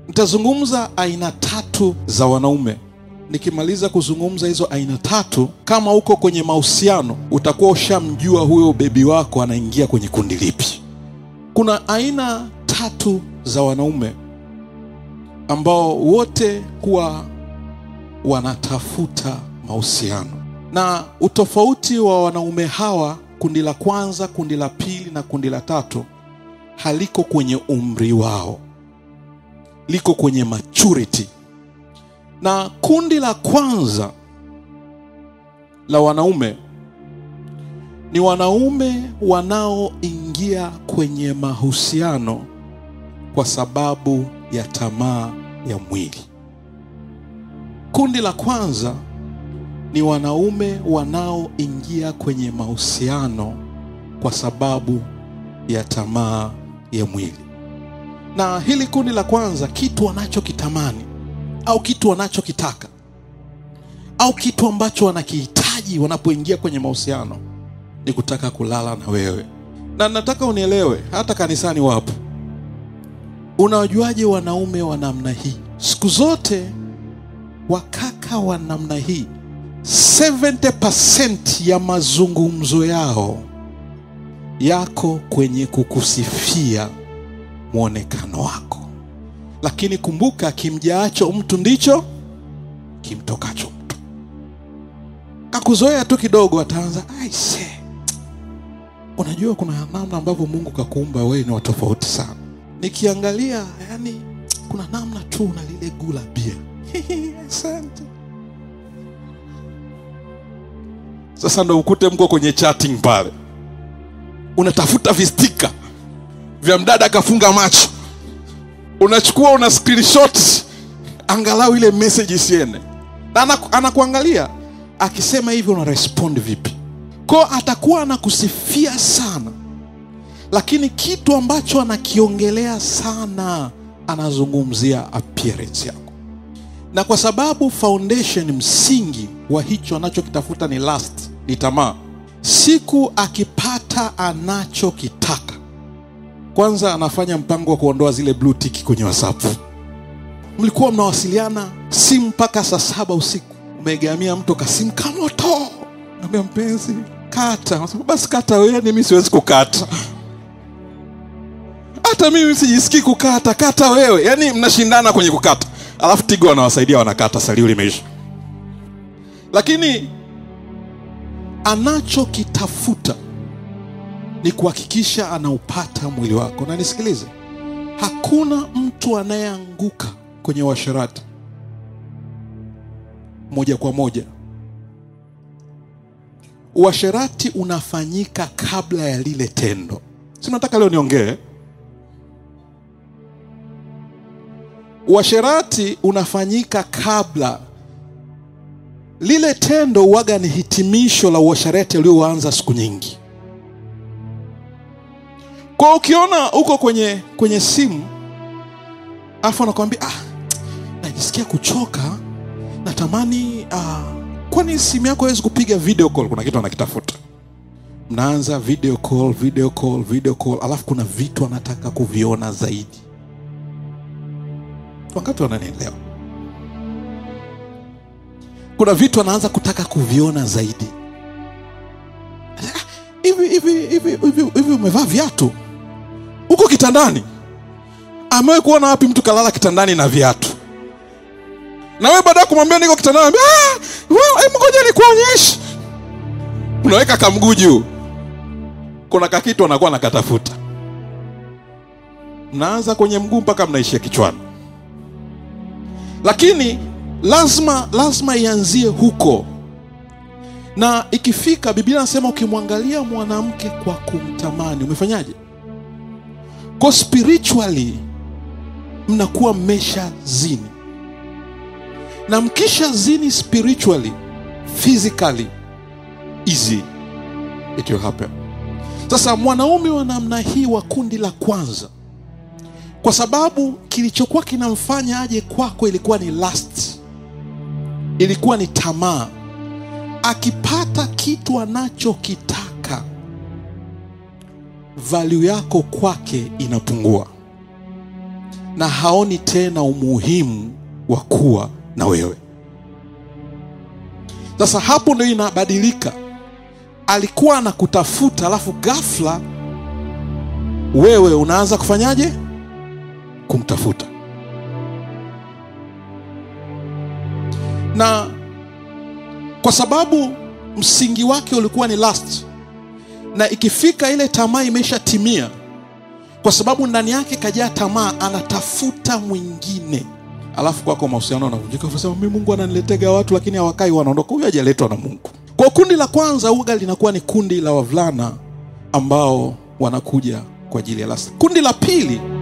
Nitazungumza aina tatu za wanaume. Nikimaliza kuzungumza hizo aina tatu, kama uko kwenye mahusiano, utakuwa ushamjua huyo bebi wako anaingia kwenye kundi lipi. Kuna aina tatu za wanaume ambao wote huwa wanatafuta mahusiano, na utofauti wa wanaume hawa, kundi la kwanza, kundi la pili na kundi la tatu, haliko kwenye umri wao, liko kwenye maturity. Na kundi la kwanza la wanaume ni wanaume wanaoingia kwenye mahusiano kwa sababu ya tamaa ya mwili. Kundi la kwanza ni wanaume wanaoingia kwenye mahusiano kwa sababu ya tamaa ya mwili. Na hili kundi la kwanza, kitu wanachokitamani au kitu wanachokitaka au kitu ambacho wanakihitaji wanapoingia kwenye mahusiano ni kutaka kulala na wewe. Na nataka unielewe, hata kanisani wapo. Unawajuaje wanaume wa namna hii? Siku zote wakaka wa namna hii 70% ya mazungumzo yao yako kwenye kukusifia mwonekano wako, lakini kumbuka, kimjaacho mtu ndicho kimtokacho mtu. Kakuzoea tu kidogo, ataanza aise, unajua kuna namna ambavyo Mungu kakuumba wewe ni watofauti sana. Nikiangalia yani, kuna namna tu na lile gula bia asante. Sasa ndo ukute mko kwenye chatting pale, unatafuta vistika vya mdada akafunga macho, unachukua una screenshot angalau ile message isiende, na anaku- anakuangalia akisema hivi, una respond vipi? Ko atakuwa anakusifia sana, lakini kitu ambacho anakiongelea sana, anazungumzia appearance yako na kwa sababu foundation msingi wa hicho anachokitafuta ni lust, ni tamaa. Siku akipata anachokitaka, kwanza anafanya mpango wa kuondoa zile blue tick kwenye WhatsApp. Mlikuwa mnawasiliana simu mpaka saa saba usiku, umegamia mtu kasimu kamoto, naambia mpenzi kata, Anasema, basi kata wewe, mimi siwezi kukata hata mimi sijisikii kukata, kata wewe. Yaani mnashindana kwenye kukata, alafu Tigo wanawasaidia wanakata, salio limeisha. Lakini anachokitafuta ni kuhakikisha anaupata mwili wako. Na nisikilize, hakuna mtu anayeanguka kwenye uasherati moja kwa moja. Uasherati unafanyika kabla ya lile tendo. Si nataka leo niongee Uasherati unafanyika kabla. Lile tendo uwaga ni hitimisho la uasherati ulioanza siku nyingi. Kwa ukiona uko kwenye kwenye simu afu anakwambia ah, najisikia kuchoka, natamani ah, kwani simu yako hawezi kupiga video call? Kuna kitu anakitafuta, mnaanza video call, video call, video call, alafu kuna vitu anataka kuviona zaidi Wangapi wananielewa? Kuna vitu anaanza kutaka kuviona zaidi. Ah, Hivi hivi hivi hivi hivi, umevaa viatu huko kitandani? Amewahi kuona wapi mtu kalala kitandani na viatu? Na wewe baada ya kumwambia niko kitandani, anambia, ah, wewe, hebu ngoja nikuonyeshe. Unaweka kamguu juu, kuna kakitu anakuwa nakatafuta, mnaanza kwenye mguu mpaka mnaishia kichwani lakini lazima lazima ianzie huko, na ikifika, Biblia anasema ukimwangalia mwanamke kwa kumtamani, umefanyaje? Kwa spiritually mnakuwa mmesha zini, na mkisha zini spiritually, physically easy it will happen. Sasa mwanaume wa namna hii wa kundi la kwanza kwa sababu kilichokuwa kinamfanya aje kwako ilikuwa ni lust, ilikuwa ni tamaa. Akipata kitu anachokitaka, value yako kwake inapungua. na haoni tena umuhimu wa kuwa na wewe. Sasa hapo ndio inabadilika. Alikuwa anakutafuta, alafu ghafla wewe unaanza kufanyaje? Kumtafuta. Na kwa sababu msingi wake ulikuwa ni lust, na ikifika ile tamaa imeshatimia, kwa sababu ndani yake kajaa tamaa, anatafuta mwingine, alafu kwako mahusiano yanavunjika. Unasema mimi Mungu ananiletega watu, lakini hawakai, wanaondoka. Huyu hajaletwa na Mungu. Kwa kundi la kwanza uga linakuwa ni kundi la wavulana ambao wanakuja kwa ajili ya lust. Kundi la pili